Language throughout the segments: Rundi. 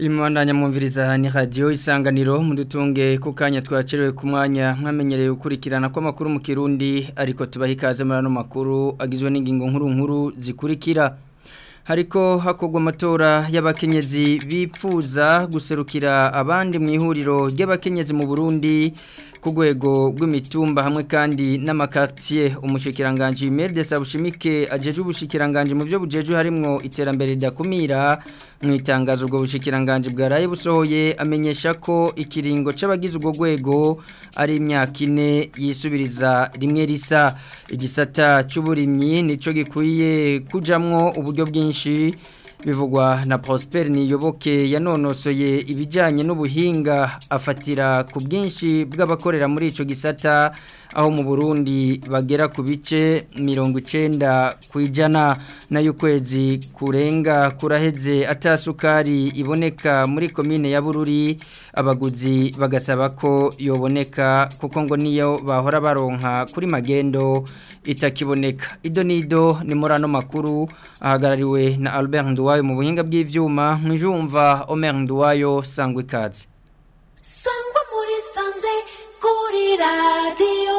Imandanya mwumviriza ni radio isanganiro mudutunge ku kanya twacerewe ku mwanya mwamenyereye gukurikirana kw'amakuru mu Kirundi ariko tubaha ikaze muri ano makuru agizwe n'ingingo nkuru nkuru zikurikira hariko hakorwa amatora y'abakenyezi bipfuza guserukira abandi mu ihuriro ry'abakenyezi mu Burundi ku rwego rw'imitumba hamwe kandi n'amakartier umushikiranganje Merde Sabushimike ajeje ubushikiranganje mu byo bujeje harimwo iterambere ridakumira mu itangazo ubwo bushikiranganje bwaraye busohoye amenyesha ko ikiringo c'abagize ubwo rwego ari imyaka ine yisubiriza rimwe risa igisata c'uburimyi nico gikwiye kujamwo uburyo bwinshi bivugwa na Prosper Niyoboke yanonosoye ibijyanye n'ubuhinga afatira ku bwinshi bw'abakorera muri ico gisata aho mu Burundi bagera ku bice 90 kwijana nayo kwezi kurenga kuraheze atasukari iboneka muri commune ya Bururi abaguzi bagasaba ko yoboneka kuko ngo niyo bahora baronka kuri magendo itakiboneka ido nido ni murano makuru ahagarariwe na Albert Nduwayo mu buhinga bw'ivyuma mwijumva Omer Nduwayo sangwe kazi sangwa muri sanze kuri radio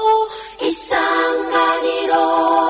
isanganiro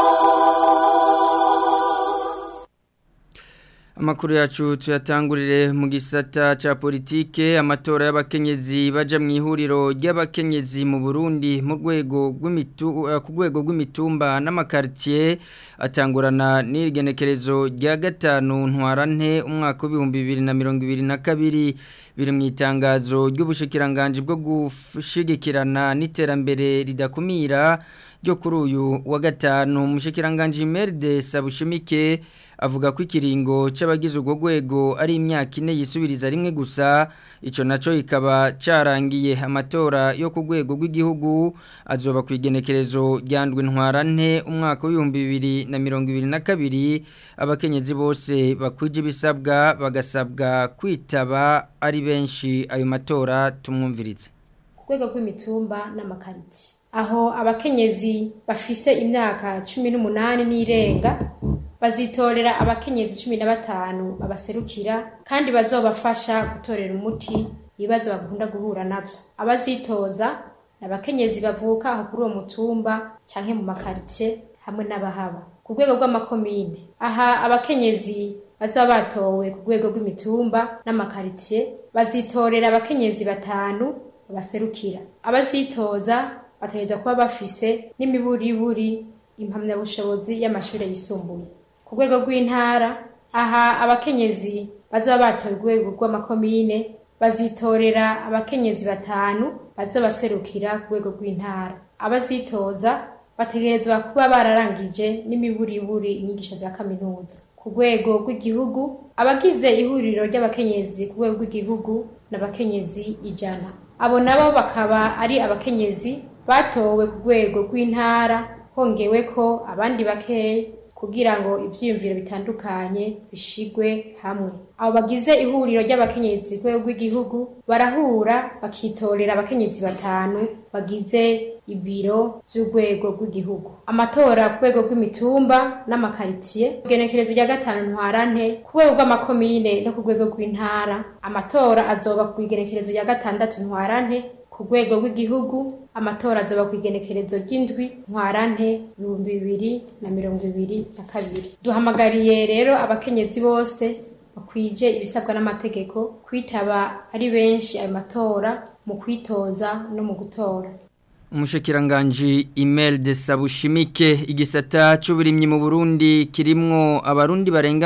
Amakuru yacu tuyatangurire mu gisata cha politike amatora y'abakenyezi baja mu ihuriro ry'abakenyezi mu Burundi mu rwego rw'imitu uh, ku rwego rw'imitumba n'amakartier atangurana n'igenekerezo rya gatanu ntwarante umwaka w'ibihumbi bibiri na mirongo ibiri na kabiri biri mu itangazo ry'ubushikiranganje bwo gushigikirana n'iterambere ridakumira ryo kuri uyu wa gatanu umushikiranganje Merde Sabushimike avuga ko ikiringo c'abagize ubwo rwego ari imyaka ine yisubiriza rimwe gusa ico naco ikaba carangiye amatora yo ku rwego rw'igihugu azoba ku igenekerezo ryandwe ntwarante umwaka w'ibihumbi bibiri na mirongo ibiri na kabiri abakenyezi bose bakwije ibisabwa bagasabwa kwitaba ari benshi ayo matora tumwumviritse ku rwego rw'imitumba n'amakariti aho abakenyezi bafise imyaka cumi n'umunani n'irenga bazitorera abakenyezi cumi na batanu babaserukira kandi bazobafasha gutorera umuti ibibazo bakunda guhura navyo abazitoza ni abakenyezi bavuka aho kuri uwo mutumba canke mu makaritie hamwe n'abahaba ku rwego rw'amakomine aha abakenyezi bazaba batowe ku rwego rw'imitumba n'amakaritiye bazitorera abakenyezi batanu babaserukira abazitoza bategerezwa kuba bafise n'imiburiburi impamyabushobozi y'amashuri yisumbuye ku rwego rw'intara aha abakenyezi bazaba batoye urwego rw'amakomine bazitorera abakenyezi batanu baza baserukira ku rwego rw'intara abazitoza bategerezwa kuba bararangije n'imiburiburi inyigisho za kaminuza ku rwego rw'igihugu abagize ihuriro ry'abakenyezi ku rwego rw'igihugu n'abakenyezi ijana abo nabo bakaba ari abakenyezi batowe ku rwego rw'intara hongewe ko abandi bakeya kugira ngo ivyiyumviro bitandukanye bishigwe hamwe abo bagize ihuriro ry'abakenyezi ku rwego rw'igihugu barahura bakitorera abakenyezi batanu bagize ibiro vy'urwego rw'igihugu amatora ku rwego rw'imitumba n'amakaritiye igenekerezo rya gatanu ntwarante ku rwego rw'amakomine no ku rwego rw'intara amatora azoba ku igenekerezo rya gatandatu ntwarante ku rwego rw'igihugu amatora azoba ku igenekerezo ry'indwi ntwarante ibihumbi bibiri na mirongo ibiri na kabiri duhamagariye rero abakenyezi bose bakwije ibisabwa n'amategeko kwitaba ari benshi ayo matora mu kwitoza no mu gutora Umushikiranganji email de Sabushimike igisata c'uburimyi mu Burundi kirimwo abarundi barenga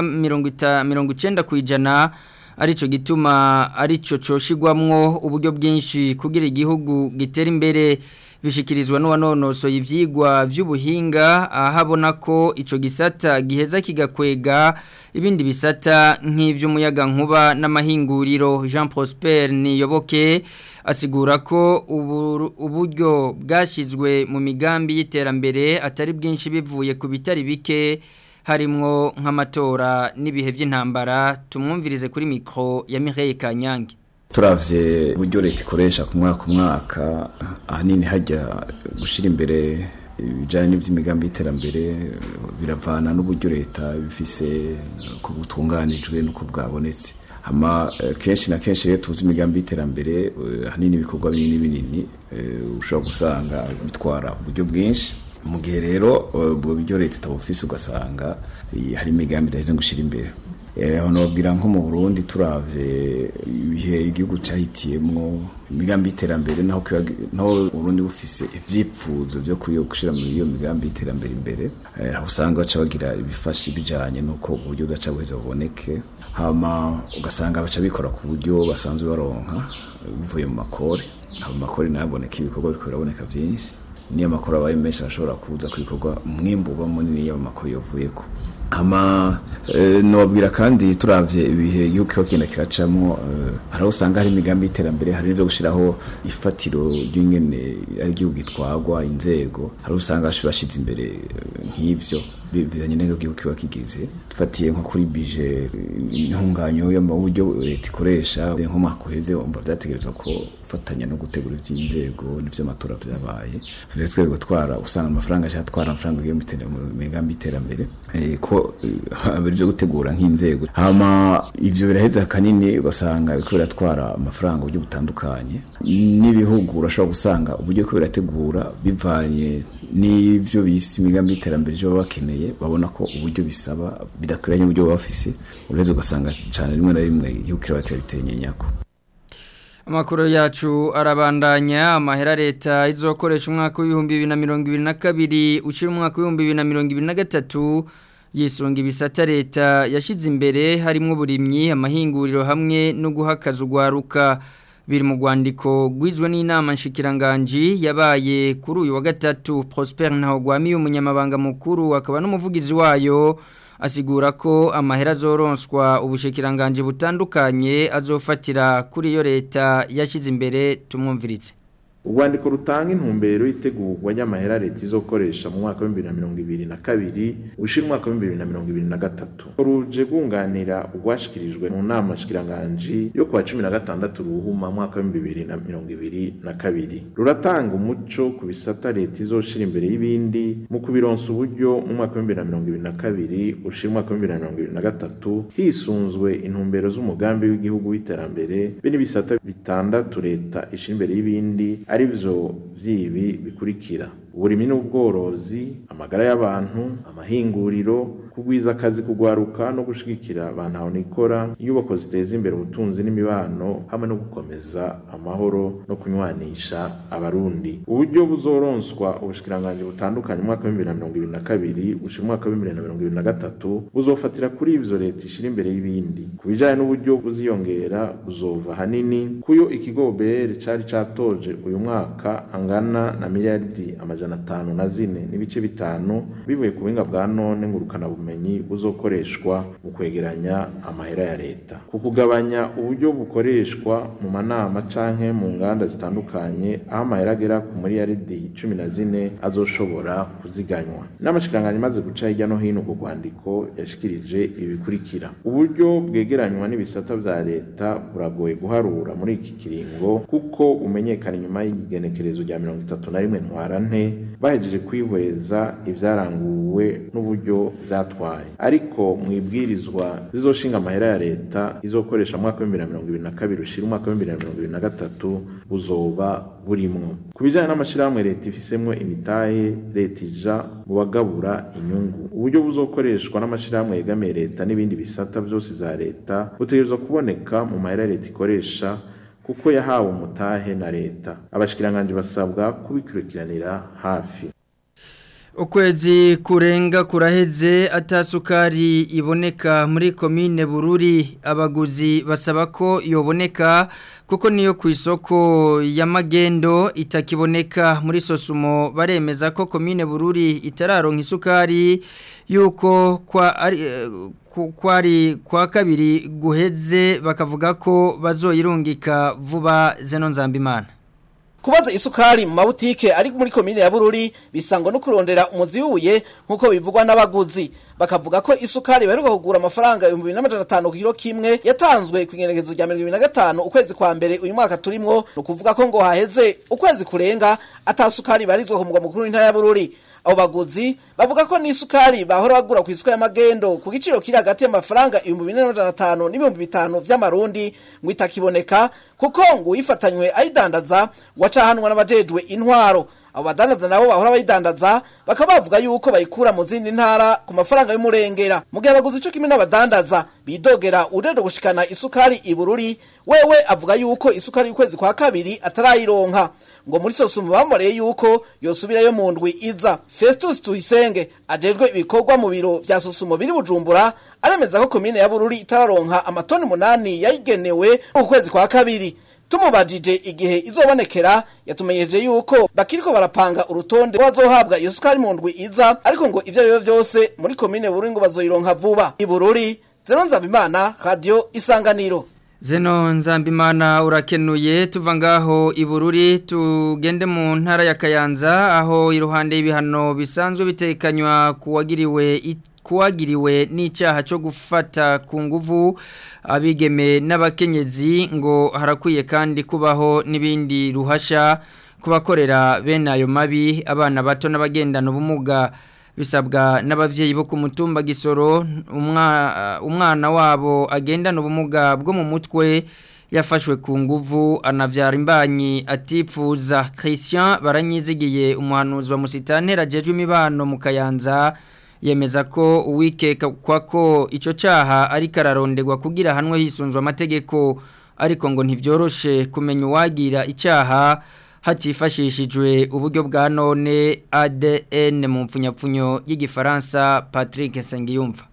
90 kwijana arico gituma arico coshigwamwo uburyo bwinshi kugira igihugu gitera imbere bishikirizwa n'uwanonoso ivyigwa vy'ubuhinga ahabona ko ico gisata giheza kigakwega ibindi bisata nk'ivy'umuyaga nkuba n'amahinguriro Jean Prosper Niyoboke asigura ko uburyo bwashizwe mu migambi y'iterambere atari bwinshi bivuye ku bitari bike harimwo nk'amatora n'ibihe by'intambara tumwumvirize kuri mikro ya Mireille Kanyange turavye uburyo leta ikoresha ku mwaka umwaka ahanini hajya gushira imbere ibijyanye n'iby'imigambi y'iterambere biravana n'uburyo leta bifise ko butunganijwe n'uko bwabonetse hama eh, kenshi na kenshi rero tuzi imigambi y'iterambere eh, hanini ibikorwa binini binini eh, ushobora gusanga bitwara uburyo bwinshi mu gihe rero eh, ubwo buryo leta itabufise ugasanga eh, hari imigambi idaheze ngo ushire imbere Eh, aho nobwira nko mu Burundi turavye ibihe igihugu cahitiyemwo imigambi y'iterambere naho kiba- naho Burundi bufise ivyipfuzo vyo kuri gushira muri iyo migambi y'iterambere imbere eh, aho usanga baca bagira ibifasha bijanye nuko uburyo budaca buheza buboneke hama ugasanga baca bikora ku buryo basanzwe baronka eh, bivuye mu makore abo makore nayo aboneka ibikorwa biriko biraboneka vyinshi niyo amakuru abaye menshi ashobora kuza ku bikorwa umwimbu uba munini iyo amakuru yavuyeko ama eh, nobwira kandi turavye ibihe igihugu kiba kigenda kiracamo eh, hari aho usanga hari imigambi y'iterambere hari n'ivyo gushiraho ifatiro ry'ingene ari igihugu gitwagwa inzego hari aho usanga bashize imbere eh, nk'ivyo bivanye n'aho igihugu kiba kigize dufatiye nko kuri bije eh, intunganyo y'amaburyo leta ikoresha nko mwaka uheze umva vyategerezwa ko ufatanya no gutegura ivy'inzego n'ivy'amatora vyabaye tujye twere gutwara usanga amafaranga ashaka atwara amafaranga agiye mu iterambere- mu migambi y'iterambere eh, ko byo gutegura nk'inzego hama ivyo biraheza kanini ugasanga biriko biratwara amafaranga uburyo butandukanye n'ibihugu urashobora gusanga uburyo ko birategura bivanye n'ivyo bise imigambi y'iterambere byo baba bakeneye babona ko uburyo bisaba bidakwiranye uburyo baba bafise uraheza ugasanga cane rimwe na rimwe igihugu kiraba kirabitenyenya Amakuru yacu arabandanya amahera leta izokoresha umwaka w'ibihumbi bibiri na mirongo ibiri na kabiri ushira umwaka w'ibihumbi bibiri na mirongo ibiri na gatatu yisunga ibisata leta yashyize imbere harimo uburimyi amahinguriro hamwe no guhakaza urwaruka biri mu rwandiko rwizwe n'inama nshikiranganji yabaye kuri uyu wa gatatu Prosper Ntahogwami umunyamabanga mukuru akaba n'umuvugizi wayo asigura ko amahera azoronswa ubushikiranganje butandukanye azofatira kuri iyo leta yashyize imbere tumwumviritse urwandiko rutanga intumbero y'itegurwa ry'amahera leta izokoresha mu mwaka w'ibihumbi bibiri na mirongo ibiri na kabiri ushira umwaka w'ibihumbi bibiri na mirongo ibiri na gatatu ruje rwunganira urwashikirijwe mu nama shikiranganji yo kuwa cumi na gatandatu ruhuma mwaka w'ibihumbi bibiri na mirongo ibiri na kabiri ruratanga umuco ku bisata leta izoshira imbere y'ibindi mu kubironsa uburyo mu mwaka w'ibihumbi bibiri na mirongo ibiri na kabiri ushira umwaka w'ibihumbi bibiri na mirongo ibiri na gatatu hisunzwe intumbero z'umugambi w'igihugu w'iterambere be n'ibisata bitandatu leta ishira imbere y'ibindi ari byo by'ibi bikurikira uburimi n'ubworozi amagara y'abantu amahinguriro kugwiza akazi kugwaruka no gushigikira abantu aho nikora inyubako ziteza imbere ubutunzi n'imibano hamwe no gukomeza amahoro no kunywanisha abarundi uburyo buzoronswa ubushikiranganje butandukanye mu mwaka w'ibihumbi bibiri na mirongo ibiri na kabiri gushika umwaka w'ibihumbi bibiri na mirongo ibiri na gatatu buzofatira kuri ivyo leta ishira imbere y'ibindi ku bijanye n'uburyo buziyongera buzova hanini kuyo ikigo BR cari catoje uyu mwaka angana na miliyaridi amajana atanu na zine n'ibice bitanu bivuye ku buhinga bwa none ngurukana bumenyi buzokoreshwa mu kwegeranya amahera ya leta ku kugabanya uburyo bukoreshwa mu manama canke mu nganda zitandukanye aho amahera agera ku miliyaridi cumi na zine azoshobora kuziganywa n'amashikiranganje maze guca hirya no hino ku rwandiko yashikirije ibikurikira uburyo bwegeranywa n'ibisata vya leta buragoye guharura muri iki kiringo kuko umenyekana inyuma y'igenekerezo rya mirongo itatu na rimwe ntwarante bahejeje kwihweza ivyaranguwe n'uburyo vyatwaye ariko mu ibwirizwa zizoshinga amahera ya leta izokoresha mu mwaka w'ibihumbi bibiri na mirongo ibiri na kabiri ushira umwaka w'ibihumbi bibiri na mirongo ibiri na gatatu buzoba burimwo ku bijanye n'amashirahamwe leta ifisemwo imitahe leta ija mu bagabura inyungu uburyo buzokoreshwa n'amashirahamwe yegamiye leta n'ibindi bisata vyose vya leta butegerezwa kuboneka mu mahera leta ikoresha kuko yahawe umutahe na leta abashikiranganje basabwa kubikurikiranira hafi ukwezi kurenga kuraheze atasukari iboneka muri komine bururi abaguzi basaba ko yoboneka kuko niyo ku isoko y'amagendo itakiboneka muri sosumo baremeza ko komine bururi itararonka isukari yuko kwa ari kwari kwa kabiri guheze bakavuga ko bazoyirungika vuba zeno nzambimana kubaza isukari mu mabutike ari muri komine ya Bururi bisangwa no kurondera umuzi w'ubuye nkuko bivugwa n'abaguzi bakavuga ko isukari baheruka kugura amafaranga 2500 ku kilo kimwe yatanzwe ku igenekerezo rya 2025 ukwezi kwa mbere uyu mwaka turimwo no kuvuga ko ngo haheze ukwezi kurenga atasukari barizwe ku mugwa mukuru w'intara ya Bururi abo baguzi bavuga ko n'isukari bahora bagura ku isuka y'amagendo ku giciro kiri hagati y'amafaranga ibihumbi bine n'amajana atanu n'ibihumbi bitanu vy'amarundi ngo itakiboneka kuko ngo uyifatanywe ayidandaza wacahanwa n'abajejwe intwaro abo badandaza nabo bahora bayidandaza bakaba bavuga yuko bayikura mu zindi ntara ku mafaranga y'umurengera mu gihe abaguzi ico kimwe n'abadandaza bidogera ujeje gushikana isukari i Bururi wewe avuga yuko isukari y'ukwezi kwa kabiri atarayironka ngo muri sosumu bamoreye yuko yosubirayo mu ndwi iza Festus Tuyisenge ajejwe ibikorwa mu biro vya sosumo biri Bujumbura aremeza ko komine ya Bururi itararonka amatoni munani yayigenewe mu kwezi kwa kabiri tumubajije igihe izobonekera yatumenyeje yuko bakiriko barapanga urutonde bazohabwa iyo sukari mu ndwi iza ariko ngo ivyo rero vyose muri komine Bururi ngo bazoyironka vuba i Bururi Zeno Nzabimana Radio Isanganiro Zeno Nzambimana urakenuye tuva ngaho ibururi tugende mu ntara ya Kayanza aho iruhande y'ibihano bisanzwe bitekanywa kuwagiriwe kuwagiriwe n'icyaha cyo gufata ku nguvu abigeme n'abakenyezi ngo harakwiye kandi kubaho n'ibindi ruhasha kubakorera bene ayo mabi abana bato n'abagendana ubumuga bisabwa n'abavyeyi bo ku mutumba gisoro umwana wabo agendana ubumuga bwo mu mutwe yafashwe ku nguvu anavyara imbanyi atipfuza Christian baranyizigiye umuhanuzi wa musitantera jejwe imibano mu Kayanza yemeza ko uwikeka kwa ko ico caha ari kararondegwa kugira hanwe hisunzwe amategeko ariko ngo ntivyoroshe kumenya uwagira icaha hatifashishijwe uburyo bwa none ADN mu mpfunyapfunyo y'igifaransa Patrick Sengiyumva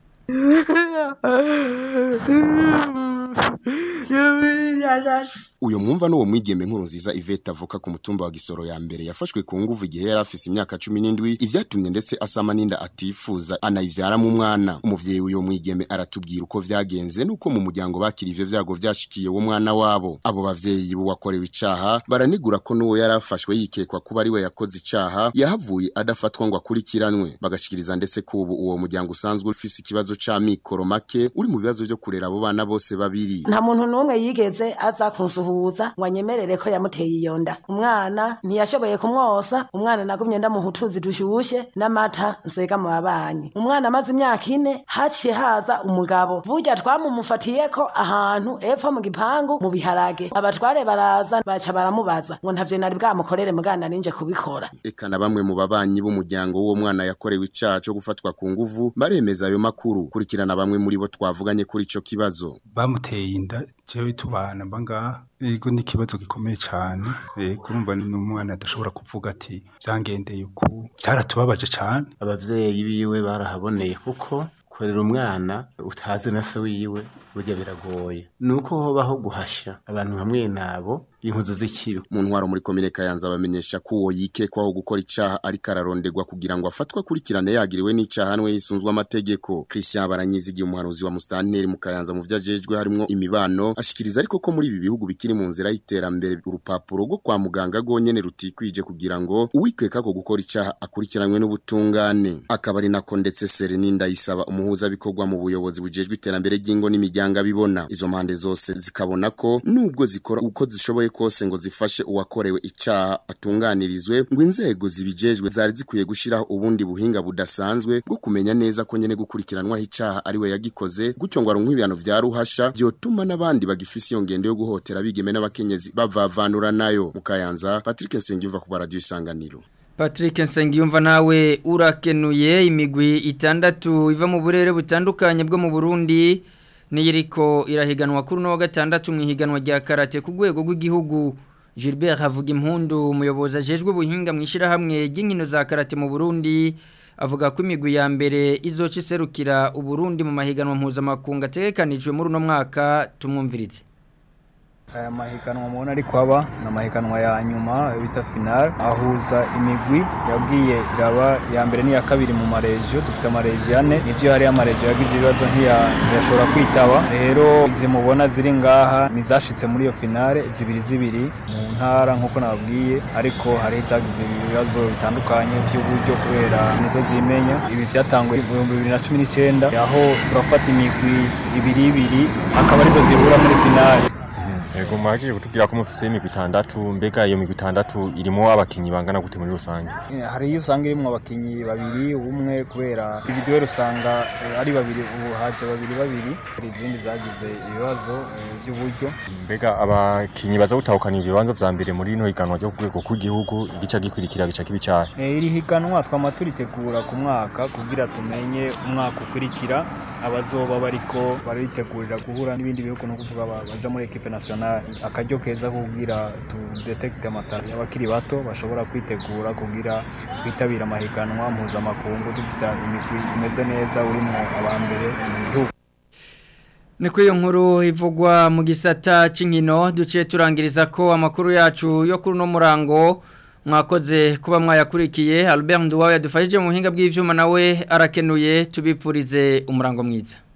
uyo mwumva n'uwo mwigeme nkuru nziza Iveta avuka ku mutumba wa Gisoro ya mbere yafashwe ku nguvu igihe yari afise imyaka 17 ivyatumye ndetse asama ninda atifuza anayivyara mu mwana umuvyeyi uyo mwigeme aratubwira uko vyagenze nuko mu muryango bakiri ivyo vyago vyashikiye wo mwana wabo abo bavyeyi bo wakorewe icaha baranigura ko nuwo yari afashwe yikekwa kuba ari we yakoze icaha yahavuye adafatwa ngo akurikiranwe bagashikiriza ndetse ko ubu uwo muryango usanzwe ufise ikibazo ca mikoro make uri mu bibazo vyo kurera abo bana bose babiri nta muntu n'umwe yigeze aza kunsuhuza ngo anyemerere ko yamuteye iyo nda umwana ntiyashoboye kumwosa umwana nagumye ndamuha utuzi dushushe n'amata nsega mu babanyi umwana amaze imyaka ine haciye haza umugabo burya twamumufatiye ko ahantu epfo mu gipangu mu biharage abatware baraza baca baramubaza ngo ntavyo nari bwamukorere mugana ninje kubikora eka na bamwe mu babanyi b'umuryango w'uwo mwana yakorewe icaha co gufatwa ku nguvu baremeza ayo makuru kurikirana bamwe muri bo twavuganye kuri ico kibazo bamuteye inda jewe tubana bangaha ego ni ikibazo gikomeye cyane kurumva ni umwana adashobora kuvuga ati byangendeye uku byaratubabaje cyane abavyeyi biwe barahaboneye kuko kurera umwana utazi na se wiwe burya biragoye nuko hobaho guhasha abantu hamwe nabo inkuzo z'ikibi mu ntwaro muri komine Kayanza bamenyesha ko uwo yikekwaho gukora icaha ariko ararondegwa kugira ngo afatwe akurikirane yagiriwe n'icaha hanwe yisunzwe amategeko Christian Baranyizigiye umuhanuzi wa Mustanteri mu Kayanza mu vyajejwe harimo imibano ashikiriza ariko ko muri ibi bihugu bikiri mu nzira y'iterambere urupapuro rwo kwa muganga gonyene rutikwije kugira ngo uwikeka ko gukora icaha akurikiranwe n'ubutungane akaba ari nako ndetse Sereninda yisaba umuhuza bikorwa mu buyobozi bujejwe iterambere ry'ingo n'imiryango abibona izo mpande zose zikabona ko nubwo zikora uko zishoboye kose ngo zifashe uwakorewe icaha atunganirizwe ngo inzego zibijejwe zari zikwiye gushiraho ubundi buhinga budasanzwe bwo kumenya neza ko nyene gukurikiranwa icaha ari we yagikoze gutyo ngo aronke ibihano vya ruhasha vyotuma n'abandi bagifise iyo ngendo yo guhotera bigeme n'abakenyezi bavavanura nayo mu Kayanza Patrick Nsengiyumva ku radio isanganiro Patrick Nsengiyumva nawe urakenuye imigwi itandatu iva mu burere butandukanye bwo mu Burundi niyiriko irahiganwa kuri no wa gatandatu mu ihiganwa rya karate ku rwego rw'igihugu Gilbert havuga impundu umuyobozi ajejwe buhinga mu ishirahamwe ry'inkino za karate mu Burundi avuga ko imigwi ya mbere izoca iserukira uburundi mu mahiganwa mpuzamakungu ategekanijwe muri uno mwaka tumwumviritse aya mahiganwa mubona ariko aba ni amahiganwa ya nyuma bita final ahuza imigwi yagiye iraba iya mbere n'iya kabiri mu maregiyo dufite amaregiyo ane nivyo hari amaregiyo yagize ibibazo ntiya- ntiyashobora kwitaba rero izi mubona ziri ngaha nizashitse muri iyo finale zibiri zibiri mu ntara nk'uko nababwiye ariko hari izagize ibibazo bitandukanye by'uburyo kubera nizo zimenya ibi byatanguye mu bihumbi bibiri na cumi n'icenda aho turafata imigwi ibiri ibiri akaba arizo zihura muri finale Ego mwajije kutubwira ko mufise imigwi itandatu mbega iyo migwi itandatu irimo abakinyi bangana gute muri rusange Eh, hari iyo usanga irimo abakinyi babiri umwe kubera ibiduweri usanga eh, ari babiri ubu haje babiri babiri hari izindi zagize ibibazo eh, by'uburyo mbega abakinyi baza gutahukana ibibanza vya mbere muri ino higanwa ryo ku rwego rw'igihugu igica gikurikira gica kibicaye Eh, iri higanwa twama turitegura ku mwaka kugira tumenye umwaka ukurikira abazoba bariko baritegurira guhura n'ibindi bihugu no kuvuga ba- baja muri equipe nationale akaryo keza kugira tudetekte amatara y'abakiri bato bashobora kwitegura kugira twitabire amahiganwa mpuzamakungu dufite imigwi imeze neza urimo abambere mu gihugu Ni kuri iyo nkuru ivugwa mu gisata cy'inkino duciye turangiriza ko amakuru yacu yo kuri uno murango mwakoze kuba mwayakurikiye Albert Nduwawe yadufashije mu buhinga bw'ivyuma nawe arakenuye tubipfurize umurango mwiza